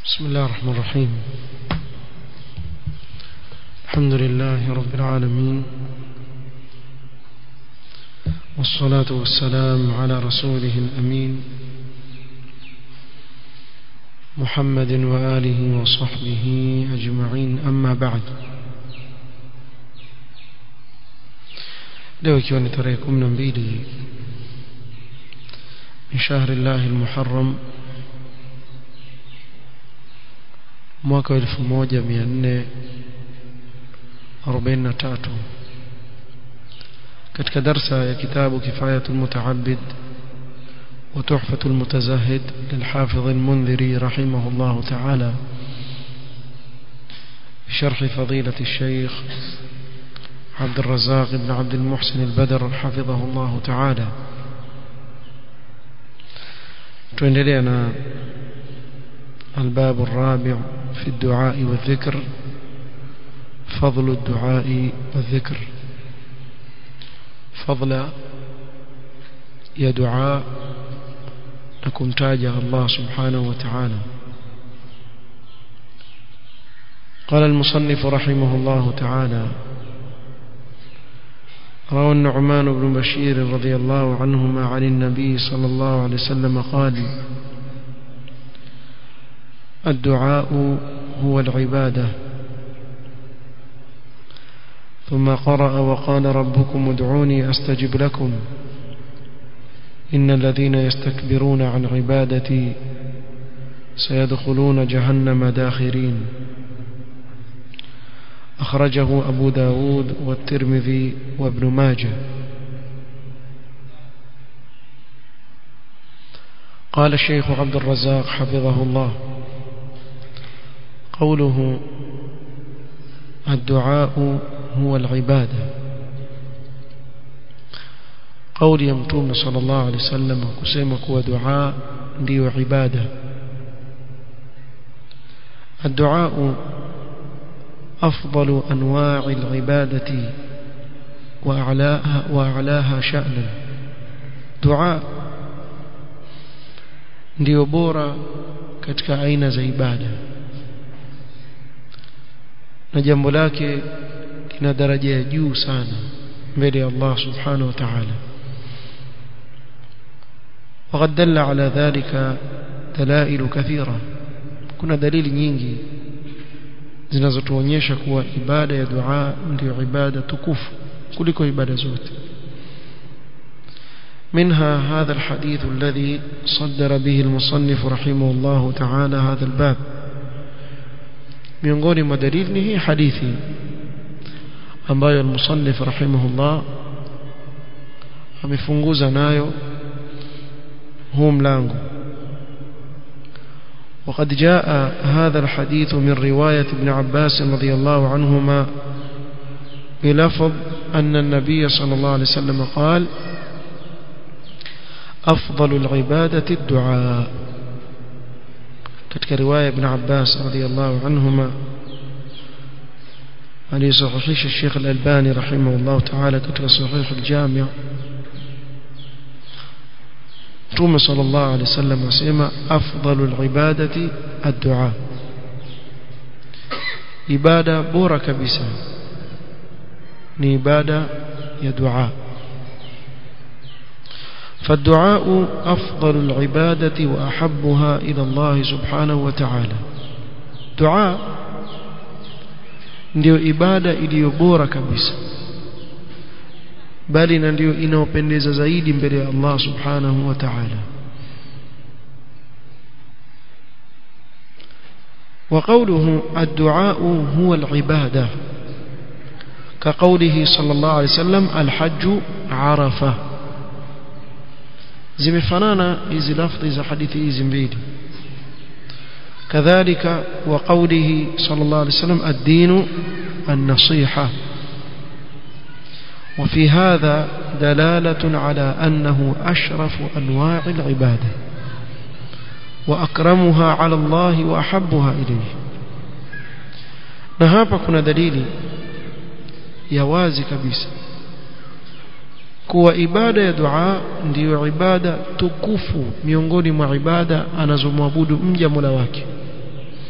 بسم الله الرحمن الرحيم الحمد لله رب العالمين والصلاة والسلام على رسوله الأمين محمد وآله وصحبه أجمعين أما بعد leo ikiwa ni tarehe kumi na mbili min shahri llahi lmuharam mwaka wa elfu moja mia nne arobaini na tatu katika darsa ya kitabu kifayatu lmutaabid وتحفة المتزهد للحافظ المنذري رحمه الله تعالى بشرح فضيلة الشيخ عبد الرزاق بن عبد المحسن البدر حفظه الله تعالى تندلنا الباب الرابع في الدعاء والذكر فضل الدعاء والذكر فضل يا دعاء لكم تاجه الله سبحانه وتعالى قال المصنف رحمه الله تعالى روى النعمان بن بشير رضي الله عنهما عن النبي صلى الله عليه وسلم قال الدعاء هو العبادة ثم قرأ وقال ربكم ادعوني أستجب لكم إن الذين يستكبرون عن عبادتي سيدخلون جهنم داخرين أخرجه أبو داود والترمذي وابن ماجه قال الشيخ عبد الرزاق حفظه الله قوله الدعاء هو العبادة قول يمتوم صلى الله عليه وسلم كسيمك ودعاء دي عبادة الدعاء أفضل أنواع العبادة وأعلاها, وأعلاها شأنا دعاء ndio bora katika aina za ibada na jambo lake lina daraja ya juu sana mbele ya Allah subhanahu wa ta'ala وقد دل على ذلك دلائل كثيرة kuna dalili nyingi zinazotuonyesha kuwa ibada ya dua ndio ibada tukufu kuliko ibada zote منها هذا الحديث الذي صدر به المصنف رحمه الله تعالى هذا الباب miongoni mwa dalili ni hii hadithi ambayo المصنف رحمه الله amefunguza nayo huu mlango وقد جاء هذا الحديث من رواية ابن عباس رضي الله عنهما بلفظ أن النبي صلى الله عليه وسلم قال أفضل العبادة الدعاء كتك رواية ابن عباس رضي الله عنهما أن يصحيح الشيخ الألباني رحمه الله تعالى كتك صحيح الجامع توم صلى الله عليه وسلم وسيما أفضل العبادة الدعاء إبادة بورة كبسة إبادة يدعاء فالدعاء أفضل العبادة وأحبها إلى الله سبحانه وتعالى دعاء ndio ibada iliyo bora kabisa bali na ndio inaopendeza zaidi mbele ya Allah subhanahu wa ta'ala وقوله الدعاء هو العبادة كقوله صلى الله عليه وسلم الحج عرفة zimefanana hizi lafdhi za hadithi hizi mbili kadhalika wa qawlihi sallallahu alayhi wasallam ad-din an-nasiha وفي هذا دلالة على أنه أشرف أنواع العبادة وأكرمها على الله وأحبها إليه نهابا كنا دليل يوازي كبيسا kuwa ibada ya dua ndiyo ibada tukufu miongoni mwa ibada anazomwabudu mja Mola wake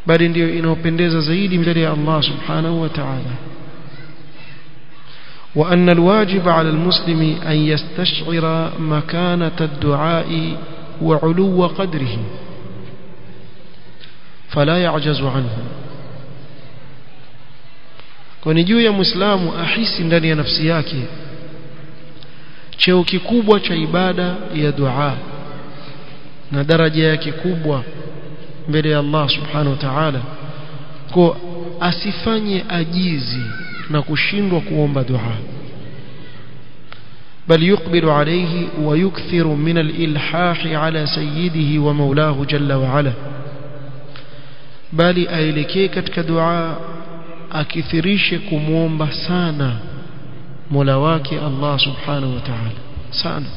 bali ndiyo inaopendeza zaidi mbele ya Allah subhanahu wa ta'ala وأن الواجب على المسلم أن يستشعر مكانة الدعاء وعلو قدره فلا يعجز عنه kwani juu ya muislamu ahisi ndani ya nafsi yake cheo kikubwa cha ibada ya dua na daraja yake kubwa mbele ya Allah subhanahu wa ta'ala kwa asifanye ajizi na kushindwa kuomba dua بل يقبل عليه ويكثر من الإلحاح على سيده ومولاه جل وعلا بل أيلكي كتك دعاء أكثريش كموم بسانا ملواك الله سبحانه وتعالى سانا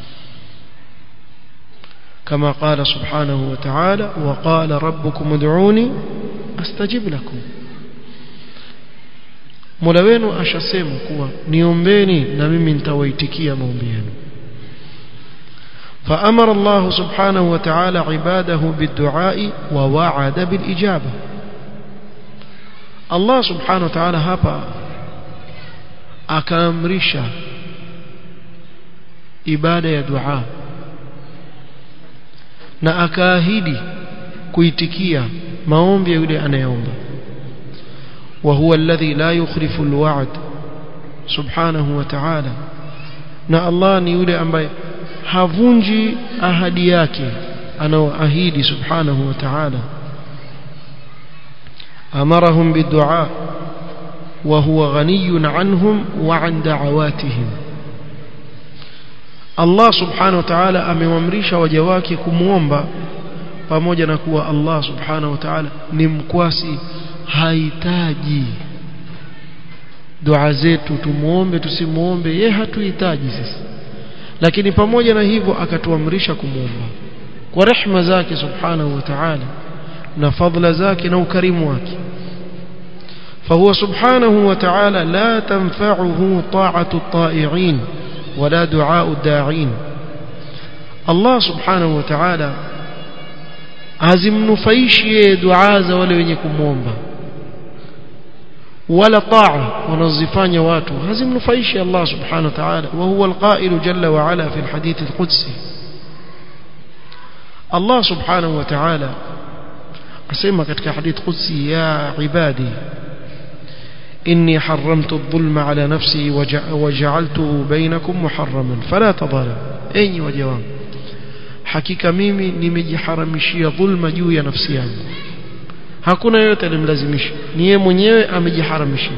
كما قال سبحانه وتعالى وقال ربكم ادعوني أستجب لكم Mola wenu ashasema kuwa niombeni na mimi nitawaitikia maombi yenu. فأمر الله سبحانه وتعالى عباده بالدعاء ووعد بالإجابة الله سبحانه وتعالى hapa akaamrisha ibada ya dua na akaahidi kuitikia maombi ya yule anayeomba وهو الذي لا يخلف الوعد سبحانه وتعالى na Allah ni yule ambaye havunji ahadi yake anaoahidi subhanahu wa ta'ala amarahum bidua wa huwa ghaniyun anhum wa an da'awatihim Allah subhanahu wa ta'ala amewamrisha waja wake kumuomba pamoja na kuwa Allah subhanahu wa ta'ala ni mkwasi hahitaji dua zetu tumuombe tusimuombe ye hatuhitaji sisi lakini pamoja na hivyo akatuamrisha kumuomba kwa rehma zake subhanahu wa ta'ala na fadla zake na ukarimu wake فهو سبحانه وتعالى لا تنفعه طاعة الطائعين ولا دعاء الداعين الله سبحانه وتعالى hazimnufaishi dua za wale wenye kumwomba wala taa wanazifanya watu hazimnufaishi Allah subhanahu wa ta'ala wa huwa alqa'il jalla wa ala fi alhadith alqudsi Allah subhanahu wa ta'ala asema katika hadith qudsi ya ibadi إني حرمت الظلم على نفسي وجعلته بينكم محرما فلا تظالم أي وجواب hakika mimi nimejiharamishia dhulma juu ya nafsi yangu hakuna yote alimlazimisha ni yeye mwenyewe amejiharamishia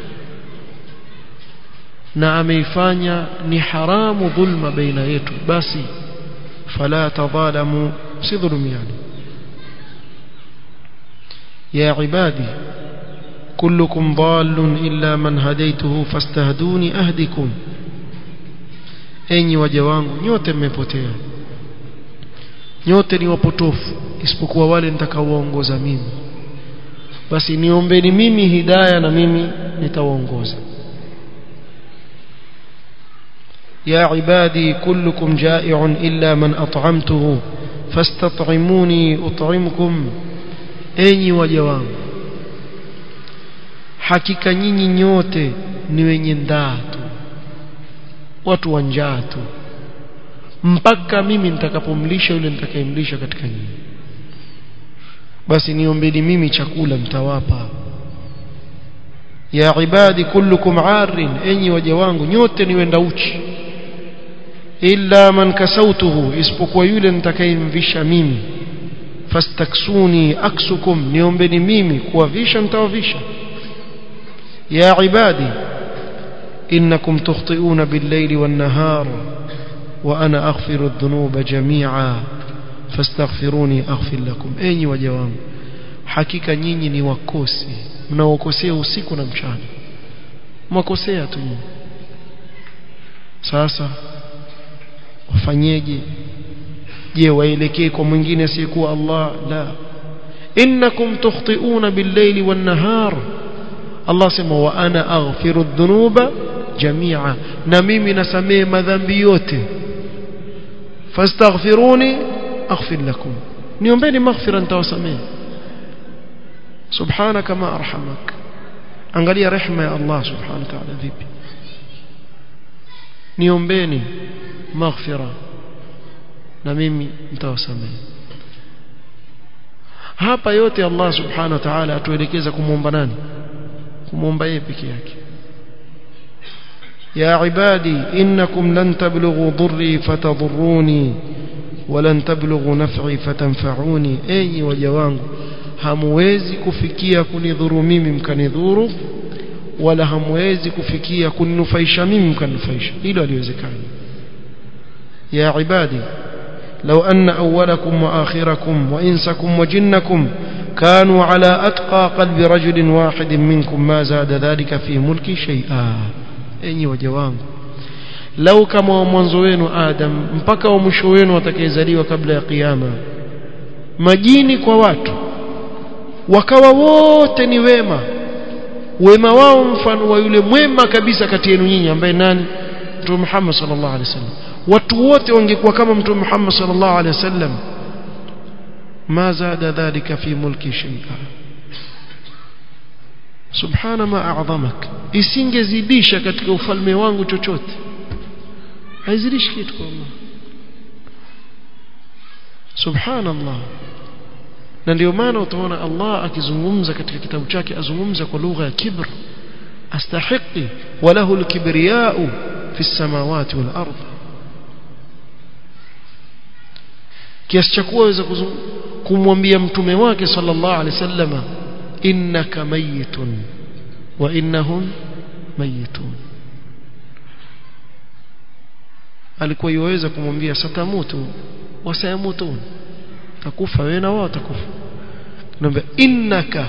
na ameifanya ni haramu dhulma baina yetu basi fala tadhalamu si dhulumiani ya ibadi كلكم ضال إلا من هديته فاستهدوني أهدكم enyi waja wangu nyote mmepotea nyote ni wapotofu isipokuwa wale nitakaowaongoza mimi basi niombeni mimi hidaya na mimi nitawaongoza يا عبادي كلكم جائع إلا من أطعمته فاستطعموني أطعمكم أني وجوام hakika nyinyi nyote ni wenye ndaa tu watu wa njaa tu mpaka mimi nitakapomlisha yule nitakayemlisha katika nyinyi basi niombeni mimi chakula mtawapa ya ibadi kullukum arin enyi waja wangu nyote ni wenda uchi illa man kasautuhu isipokuwa yule nitakayemvisha mimi fastaksuni aksukum niombeni mimi kuwavisha nitawavisha يا عبادي إنكم تخطئون بالليل والنهار وأنا أغفر الذنوب جميعا فاستغفروني أغفر لكم أيني وجوام hakika nyinyi ni wakosi mnaokosea usiku na mchana mwakosea tu sasa wafanyeje je waelekee kwa mwingine asiyekuwa Allah la innakum tukhti'una bil-layli wan-nahar Allah sema wa ana aghfiru dhunuba jamia na mimi nasamehe madhambi yote fastaghfiruni aghfir lakum niombeni maghfira nitawasamehe subhanaka ma arhamak angalia rehema ya Allah subhanahu wa ta'ala vipi niombeni maghfira na mimi nitawasamehe hapa yote Allah subhanahu wa ta'ala atuelekeza kumwomba nani kumwomba yeye peke yake يا عبادي إنكم لن تبلغوا ضري فتضروني ولن تبلغوا نفعي فتنفعوني أي وجوانgu hamwezi kufikia kunidhuru mimi mkanidhuru wala hamwezi kufikia kuninufaisha mimi mkaninufaisha hilo haliwezekani ya ibadi لو أن أولكم وآخركم وإنسكم وجنكم كانوا على أتقى قلب رجل واحد منكم ما زاد ذلك في ملكي شيئا enyi waja wangu lau kama wa mwanzo wenu Adam mpaka wa mwisho wenu watakayezaliwa kabla ya kiyama majini kwa watu wakawa wote ni wema wema wao mfano wa yule mwema kabisa kati yenu nyinyi ambaye nani Mtume Muhammad sallallahu alaihi wasallam watu wote wangekuwa kama Mtume Muhammad sallallahu alaihi wasallam ma zada dhalika fi mulki shay'a subhana ma a'zamak isingezidisha katika ufalme wangu chochote haizidishi kitu kwa Allah subhanallah na ndio maana utaona Allah akizungumza katika kitabu chake azungumza kwa lugha ya kibr astahiqi walahu alkibriya'u fi samawati wal ardh kiasi cha kuwa waweza kumwambia mtume wake sallallahu alaihi wasallama innaka mayitun wa innahum mayitun alikuwa yuweza kumwambia satamutu wasayamutun takufa wewe na wao takufa naomba innaka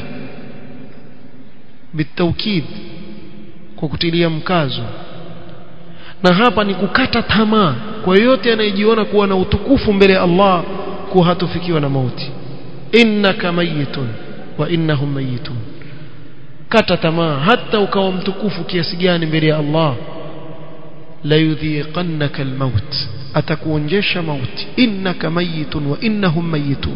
bitawkid kwa kutilia mkazo na hapa ni kukata tamaa kwa yote anayejiona kuwa na utukufu mbele ya Allah kuwa hatofikiwa na mauti innaka mayitun wa innahum mayitun kata tamaa hata ukawa mtukufu kiasi gani mbele ya Allah la yudhiqannaka almaut atakuonjesha mauti innaka mayitun wa innahum mayitun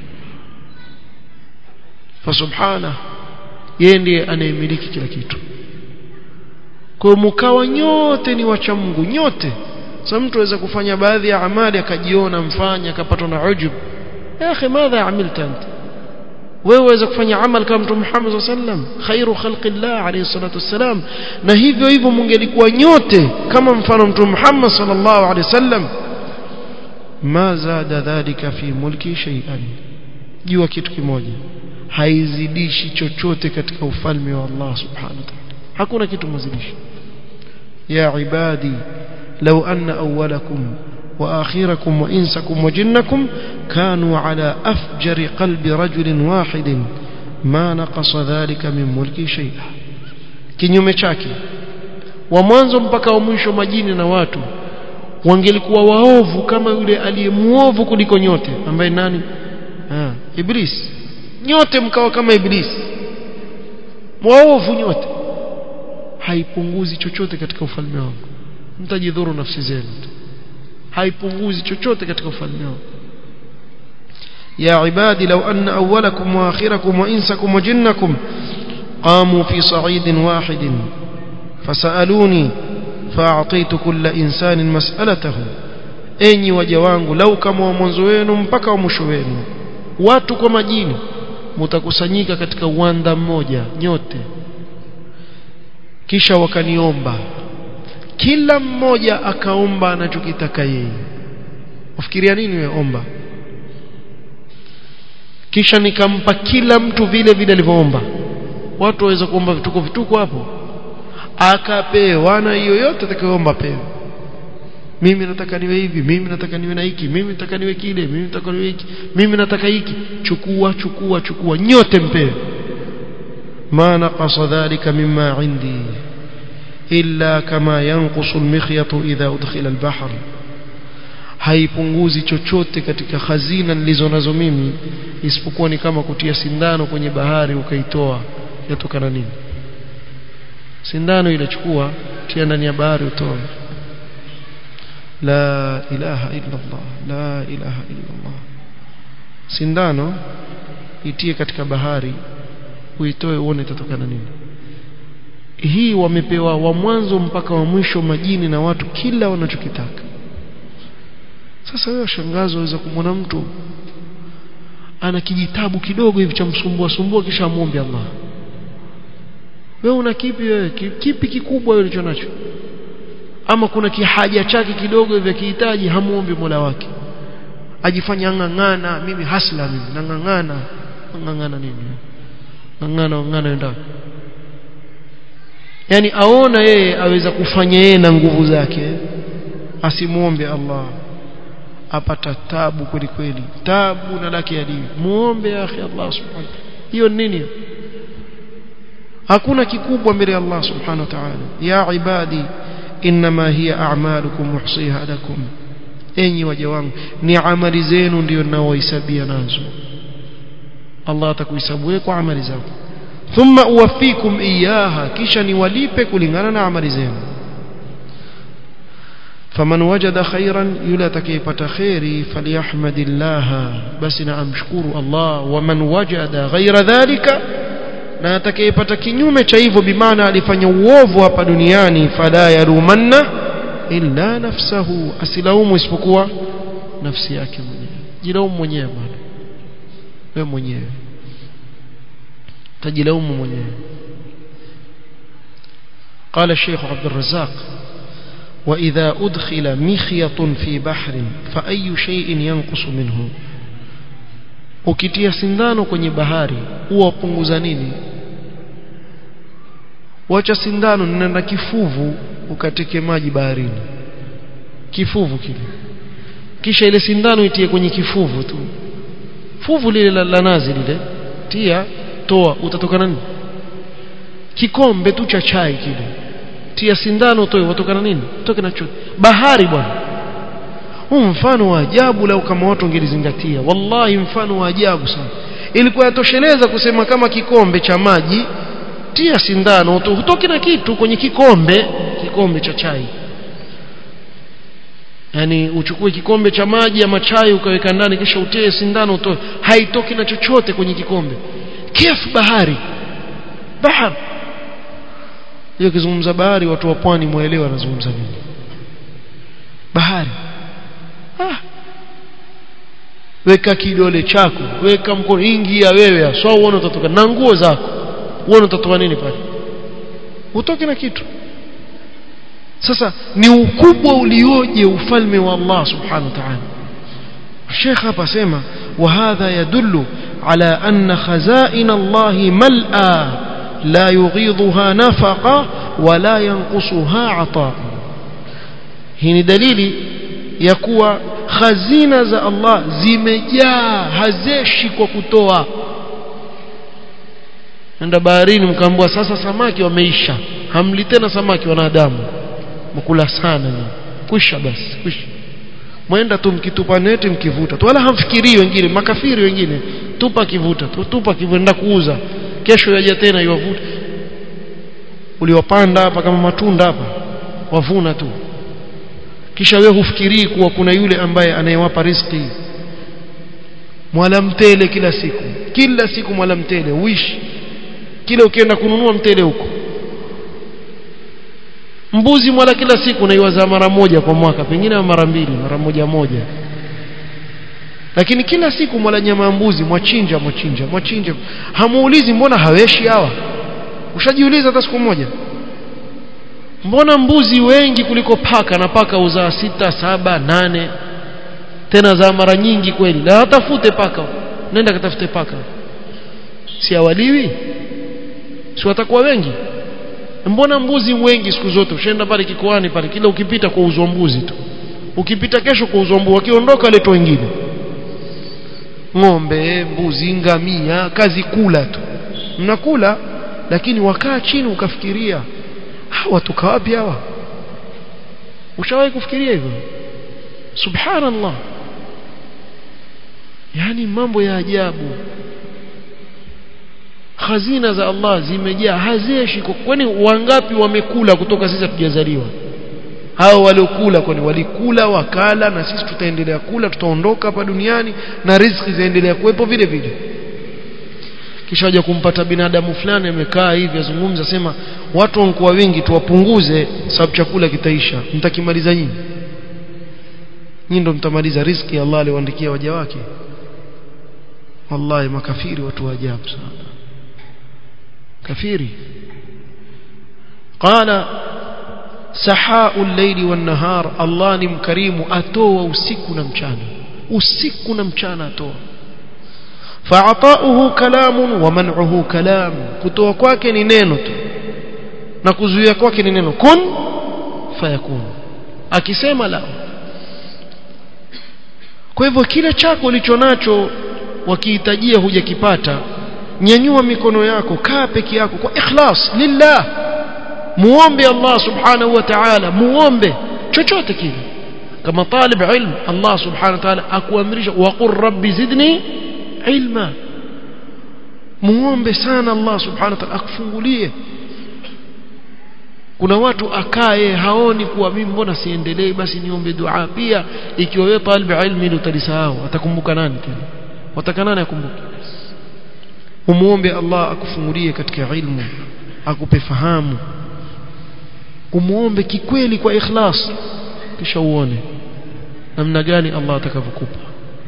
fasubhana yeye ndiye anayemiliki kila kitu kwa mkawa nyote ni wacha Mungu nyote sasa mtu aweza kufanya baadhi ya amali akajiona mfanya akapatwa na ujub ya akhi madha amilta anta wewe waweza kufanya amal kama mtume Muhammad sallam khairu khalqillah alayhi salatu wassalam na hivyo hivyo mungelikuwa nyote kama mfano mtume Muhammad sallallahu alayhi wasallam ma zada dhalika fi mulki shay'an jua kitu kimoja haizidishi chochote katika ufalme wa Allah subhanahu wa ta'ala hakuna kitu mazidishi ya ibadi law anna awwalakum وآخركم وإنسكم وجنكم كانوا على أفجر قلب رجل واحد ما نقص ذلك من ملكي شيئا kinyume chake wa mwanzo mpaka wa mwisho majini na watu wangelikuwa waovu kama yule aliyemuovu kuliko nyote ambaye nani ha, iblis nyote mkawa kama iblis waovu nyote haipunguzi chochote katika ufalme wangu mtajidhuru nafsi zenu haipunguzi chochote katika ufalme wao يا عبادي لو أن أولكم وآخركم وإنسكم وجنكم قاموا في صعيد واحد فسألوني فأعطيت كل إنسان مسألته enyi waja wangu lau kama wa mwanzo wenu mpaka wa mwisho wenu watu kwa majini mtakusanyika katika uwanda mmoja nyote kisha wakaniomba kila mmoja akaomba anachokitaka yeye ufikiria nini wewe omba kisha nikampa kila mtu vile vile alivyoomba watu waweza kuomba vituko vituko hapo akapewa na hiyo yote atakayoomba pewe mimi nataka niwe hivi mimi nataka niwe na hiki mimi nataka niwe kile mimi nataka niwe hiki mimi nataka hiki chukua chukua chukua nyote mpewe ma naqasa dhalika mimma indi illa kama yanqusu almikhyatu idha udkhila albahr haipunguzi chochote katika hazina nilizo nazo mimi isipokuwa ni kama kutia sindano kwenye bahari ukaitoa yatokana nini sindano ile chukua tia ndani ya bahari utoe la ilaha illa Allah la ilaha illa Allah sindano itie katika bahari uitoe uone itatokana nini hii wamepewa wa mwanzo mpaka wa mwisho majini na watu kila wanachokitaka sasa wewe shangazo waweza kumwona mtu ana kijitabu kidogo hivi cha msumbua sumbua kisha amwombe Allah wewe una kipi wewe kipi kikubwa wewe ulicho nacho ama kuna kihaja chake kidogo hivi akihitaji hamuombi Mola wake ajifanya ngangana mimi hasla mimi nangangana ngangana nini ngangana ngangana enda yani aona yeye aweza kufanya yeye na nguvu zake asimuombe Allah apata tabu kweli kweli tabu na laki adili muombe akhi Allah subhanahu hiyo nini hakuna kikubwa mbele ya Allah subhanahu wa ta'ala ya ibadi inma hiya a'malukum muhsiha lakum enyi waja wangu ni amali zenu ndio ninaohesabia nazo Allah atakuhesabu kwa amali zako thumma uwafikum iyaha kisha niwalipe kulingana na amali zenu faman wajada khairan yule atakayepata khairi falyahmadillah basi na amshukuru Allah waman wajada ghaira dhalika na atakayepata kinyume cha hivyo bimaana alifanya uovu hapa duniani fala yarumanna illa nafsahu asilaumu isipokuwa nafsi yake mwenyewe jilaumu mwenyewe bwana wewe mwenyewe tajilaumu mwenyewe قال الشيخ عبد الرزاق وإذا أدخل مخيط في بحر فأي شيء ينقص منه ukitia sindano kwenye bahari huwa punguza nini wacha sindano nenda kifuvu ukateke maji baharini kifuvu kile kisha ile sindano itie kwenye kifuvu tu fuvu lile la, la nazi lile tia toa utatokana nini kikombe tu cha chai kile tia sindano toe watokana nini toke na chote bahari bwana huu mfano wa ajabu lau kama watu wangelizingatia wallahi mfano wa ajabu sana ilikuwa yatosheleza kusema kama kikombe cha maji tia sindano utoke na kitu kwenye kikombe kikombe cha chai yani uchukue kikombe cha maji ama chai ukaweka ndani kisha utie sindano utoe haitoki na chochote kwenye kikombe kif bahari bahari hiyo kizungumza bahari watu wa pwani muelewa wanazungumza nini bahari ah. weka kidole chako weka mkono ingia wewe so uone utatoka na nguo zako uone utatoka nini pale utoke na kitu sasa ni ukubwa ulioje ufalme wa Allah subhanahu wa ta'ala Sheikh hapa sema وهذا يدل على أن خزائن الله ملأى لا يغيضها نفقة ولا ينقصها عطاء هنا دليل يكوى خزينة za Allah zimejaa hazeshi kwa kutoa nenda baharini mkaambua sasa samaki wameisha hamli tena samaki wanadamu mkula sana kwisha basi kwisha mwenda tu mkitupa neti mkivuta tu wala hamfikirii wengine makafiri wengine tupa kivuta tu tupa kivuta kuuza kesho yaja tena iwavuta uliwapanda hapa kama matunda hapa wavuna tu kisha wewe hufikirii kuwa kuna yule ambaye anayewapa riziki mwala mtele kila siku kila siku mwala mtele uishi kila ukienda kununua mtele huko mbuzi mwala kila siku naiwaza mara moja kwa mwaka pengine mara mbili mara moja moja lakini kila siku mwala nyama ya mbuzi mwachinja mwachinja mwachinja hamuulizi mbona haweshi hawa ushajiuliza hata siku moja mbona mbuzi wengi kuliko paka na paka uzaa sita saba nane tena za mara nyingi kweli na watafute paka nenda katafute paka si awaliwi si watakuwa wengi mbona mbuzi wengi siku zote ushaenda pale kikoani pale kila ukipita kwa uzwa mbuzi tu ukipita kesho kwa uzwa mbuzi wakiondoka leto wengine ng'ombe mbuzi ngamia kazi kula tu mnakula lakini wakaa chini ukafikiria hawa watoka wapi hawa ushawahi kufikiria hivyo subhanallah yani mambo ya ajabu hazina za Allah zimejaa hazeshi kwani wangapi wamekula kutoka sisi hatujazaliwa hao waliokula kwani walikula wakala na sisi tutaendelea kula tutaondoka hapa duniani na riziki zaendelea kuwepo vile vile kisha waje kumpata binadamu fulani amekaa hivi azungumza sema watu wanakuwa wengi tuwapunguze sababu chakula kitaisha mtakimaliza nyinyi nyinyi ndo mtamaliza riziki Allah aliwaandikia waja wake wallahi makafiri watu wa ajabu sana kafiri qala sahau al-layli wan-nahar Allah ni mkarimu atoa usiku na mchana usiku na mchana atoa fa'ata'uhu kalamun wa man'uhu kalam kutoa kwake ni neno tu na kuzuia kwake ni neno kun fayakun akisema la kwa hivyo kile chako ulichonacho wakihitajia hujakipata nyanyua mikono yako kaa peke yako kwa ikhlas lillah muombe Allah subhanahu wa ta'ala muombe chochote kile kama talib ilm Allah subhanahu wa ta'ala akuamrisha wa qur rabbi zidni ilma muombe sana Allah subhanahu wa ta'ala akufungulie kuna watu akae haoni kuwa mimi mbona siendelee basi niombe dua pia ikiwa wewe talib ilmi ile utalisahau atakumbuka nani tena wataka nani akumbuke umuombe Allah akufungulie katika ilmu akupe fahamu umuombe kikweli kwa ikhlas kisha uone namna gani Allah atakavyokupa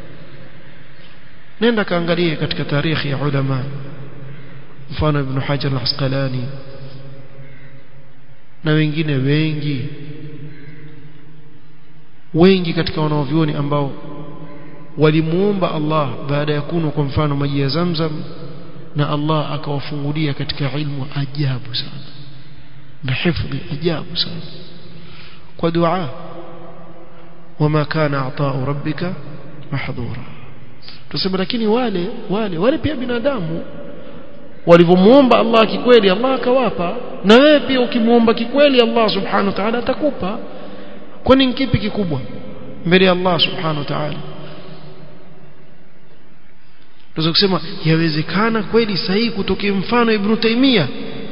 nenda kaangalie katika tarikhi ya ulama mfano ibn Hajar al-Asqalani na wengine wengi wengi katika wanaovioni ambao walimuomba Allah baada ya kunwa kwa mfano maji ya Zamzam na Allah akawafungulia katika ilmu ajabu sana na hifdhi ajabu sana kwa dua wama kana ata'u rabbika mahdhura tuseme lakini wale wale wale pia binadamu walivyomuomba Allah kikweli Allah akawapa na wewe pia ukimuomba kikweli Allah subhanahu wa ta'ala atakupa kwani kipi kikubwa mbele ya Allah subhanahu wa ta'ala tunaweza kusema yawezekana kweli sahihi kutokea mfano Ibn Taymiyyah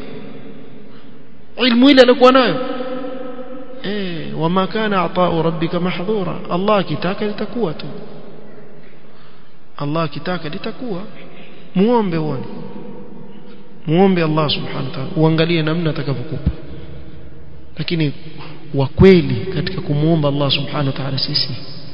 ilmu ile alikuwa nayo eh wama kana ata'u rabbika mahdhura Allah kitaka litakuwa tu Allah kitaka litakuwa muombe uone muombe Allah subhanahu wa ta'ala uangalie namna atakavyokupa lakini wa kweli katika kumuomba Allah subhanahu wa ta'ala sisi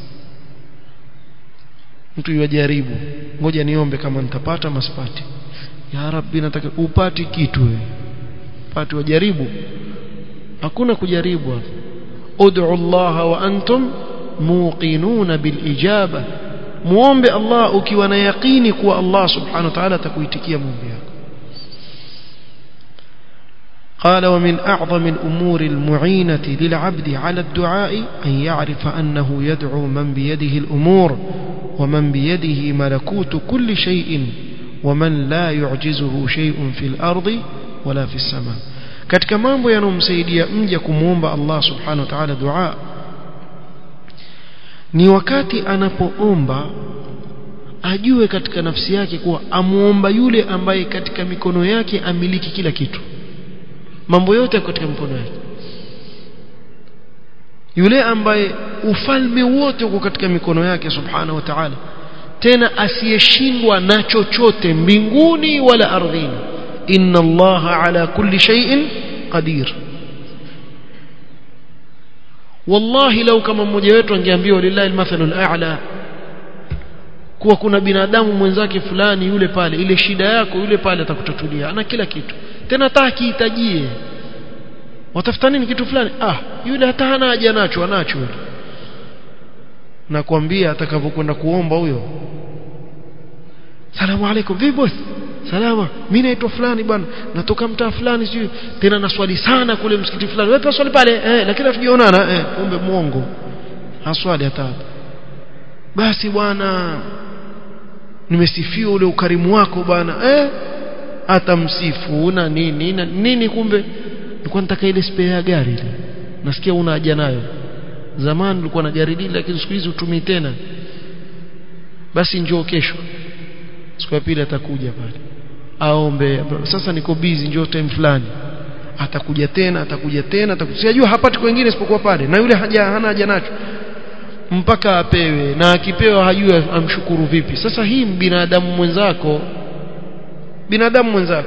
mtu yajaribu ngoja niombe kama nitapata masipati ya rabbi nataka upati kitu wewe pati wajaribu hakuna kujaribu hapa ud'u Allah wa antum muqinuna bil ijaba muombe Allah ukiwa na yaqini kuwa Allah subhanahu wa ta'ala atakuitikia maombi yako قال ومن أعظم الأمور المعينة للعبد على الدعاء أن يعرف أنه يدعو من بيده الأمور ومن بيده ملكوت كل شيء ومن لا يعجزه شيء في الأرض ولا في السماء katika mambo yanomsaidia mja kumuomba Allah subhanahu wa ta'ala dua ni wakati anapoomba ajue katika nafsi yake kuwa amuomba yule ambaye katika mikono yake amiliki kila kitu mambo yote katika mikono yake yule ambaye ufalme wote uko katika mikono yake subhanahu wa ta'ala tena asiyeshindwa na chochote mbinguni wala ardhini inna allaha ala kulli shay'in qadir wallahi lau kama mmoja wetu angeambiwa lillahi almathalul a'la kuwa kuna binadamu mwenzake fulani yule pale ile shida yako yule pale atakutatulia ana kila kitu tena hata akihitajie watafuta nini kitu fulani ah yule hata hana haja nacho anacho yule nakwambia atakavyokwenda kuomba huyo salamu alaikum vipi boss salama mimi naitwa fulani bwana natoka mtaa fulani sio tena naswali sana kule msikiti fulani wewe swali pale eh lakini hatujaonana eh kumbe muongo haswali hata basi bwana nimesifiwa ule ukarimu wako bwana eh atamsifu na nini na nini kumbe nilikuwa nataka ile spare ya gari ile nasikia una haja nayo zamani ulikuwa na gari lile lakini siku hizi utumii tena basi njoo kesho siku ya pili atakuja pale aombe sasa niko busy njoo time fulani atakuja tena atakuja tena atakuja sijajua hapati kwingine isipokuwa pale na yule haja hana haja nacho mpaka apewe na akipewa hajui amshukuru vipi sasa hii binadamu mwenzako binadamu mwenzako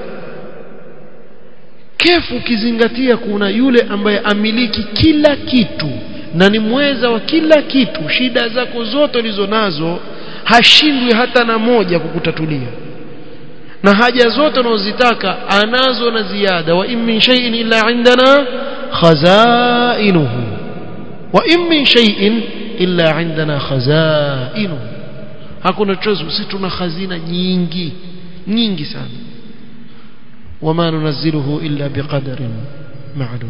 kefu ukizingatia kuna yule ambaye amiliki kila kitu na ni mweza wa kila kitu shida zako zote ulizo nazo hashindwi hata na moja kukutatulia na haja zote unazozitaka anazo na ziada wa in min shay'in illa indana khazainuhu wa in min shay'in illa indana khazainuhu hakuna chochote sisi tuna hazina nyingi nyingi sana wama nunazziluhu illa biqadarin ma'lum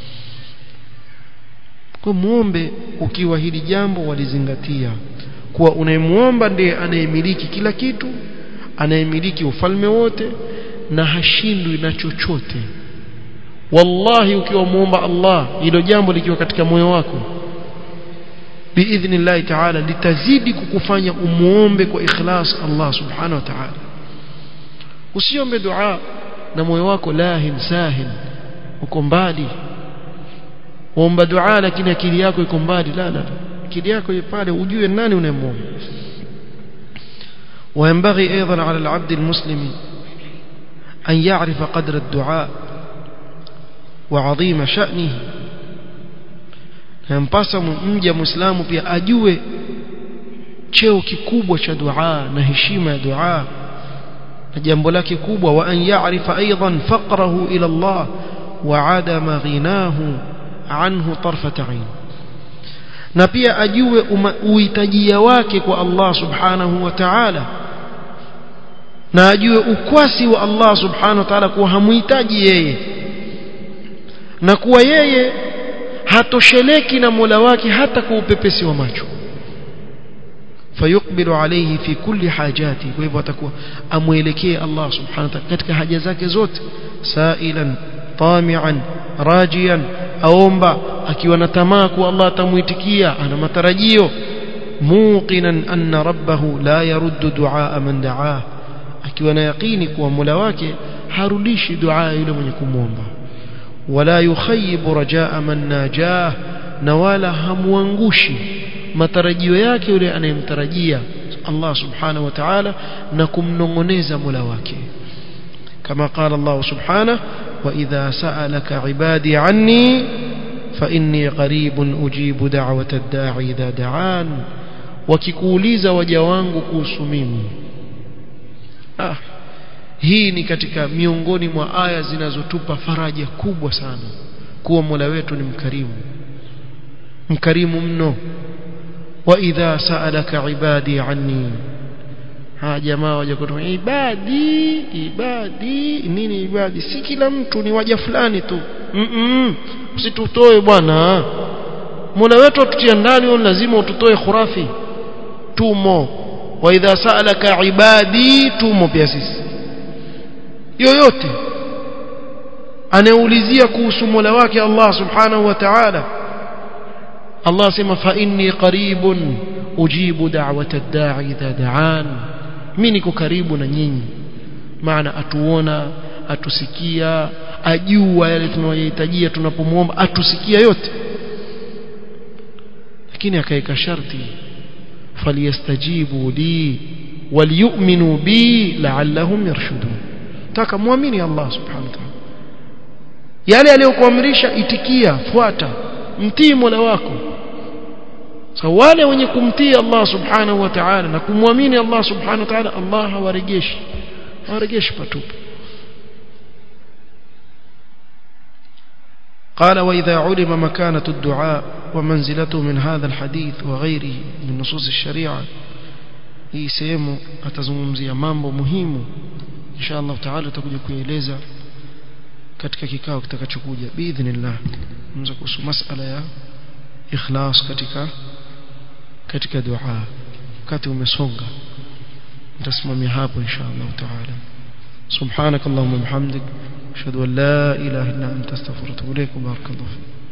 kwa muombe ukiwa hili jambo walizingatia kuwa unayemuomba ndiye anayemiliki kila kitu anayemiliki ufalme wote na hashindwi na chochote wallahi ukiwa muomba Allah hilo jambo likiwa katika moyo wako biidhnillahi ta'ala litazidi kukufanya umuombe kwa ikhlas Allah subhanahu wa ta'ala usiombe dua na moyo wako lahin sahin uko mbali omba dua lakini akili yako iko mbali la la akili yako iko pale ujue nani unayemwomba وينبغي أيضا على العبد المسلم أن يعرف قدر الدعاء وعظيم شأنه yampasa mja muislamu pia ajue cheo kikubwa cha dua na heshima ya dua na jambo lake kubwa wa an ya'rifa aidan faqrahu ila Allah wa adama ghinahu anhu tarfat ain na pia ajue uhitajia wake kwa Allah subhanahu wa ta'ala na ajue ukwasi wa Allah subhanahu wa ta'ala kuwa hamuhitaji yeye na kuwa yeye hatosheleki na Mola wake hata kwa upepesi wa macho fayukbilu alayhi fi kulli hajati kwa hivyo atakuwa amuelekee Allah subhanahu wa ta'ala katika haja zake zote sailan tamian rajian aomba akiwa na tamaa kuwa Allah atamuitikia ana matarajio muqinan anna rabbahu la yaruddu duaa man daa akiwa na yaqini kuwa Mola wake harudishi dua yule mwenye kumwomba wala yukhayibu rajaa man najah na wala hamuangushi matarajio yake yule anayemtarajia Allah subhanahu wa ta'ala na kumnongoneza Mola wake kama qala Allah subhanahu wa idha sa'alaka ibadi anni fa inni qaribun ujibu da'wata ad-da'i idha da'an wakikuuliza waja wangu kuhusu mimi ah hii ni katika miongoni mwa aya zinazotupa faraja kubwa sana kuwa Mola wetu ni mkarimu mkarimu mno wa idha sa'alaka ibadi anni ha jamaa waje kutoka ibadi ibadi nini ibadi si kila mtu ni waja fulani tu mm -mm. usitutoe bwana Mola wetu atutia ndani lazima ututoe khurafi tumo wa idha sa'alaka ibadi tumo pia sisi yoyote anayeulizia kuhusu Mola wake Allah subhanahu wa ta'ala Allah sema fa inni qaribun ujibu da'wata ad-da'i idha da'an mimi niko karibu na nyinyi maana atuona atusikia ajua yale tunayohitajia tunapomwomba atusikia yote lakini akaeka sharti falyastajibu li waliyu'minu bi la'allahum yarshudun taka muamini Allah subhanahu wa ta'ala yale aliyokuamrisha itikia fuata mtii Mola wako so wale wenye kumtii Allah subhanahu wa ta'ala na kumwamini Allah subhanahu wa ta'ala Allah hawarejeshi hawarejeshi patupu قال وإذا علم مكانة الدعاء ومنزلته من هذا الحديث وغيره من نصوص الشريعة hii sehemu atazungumzia mambo muhimu insha Allah taala tutakuja kueleza katika kikao kitakachokuja biidhnillah mwanzo kuhusu masala ya ikhlas katika katika dua wakati umesonga nitasimamia hapo insha Allah taala سبحانك اللهم وبحمدك اشهد ان لا اله الا انت استغفرك واتوب اليك وبارك الله فيك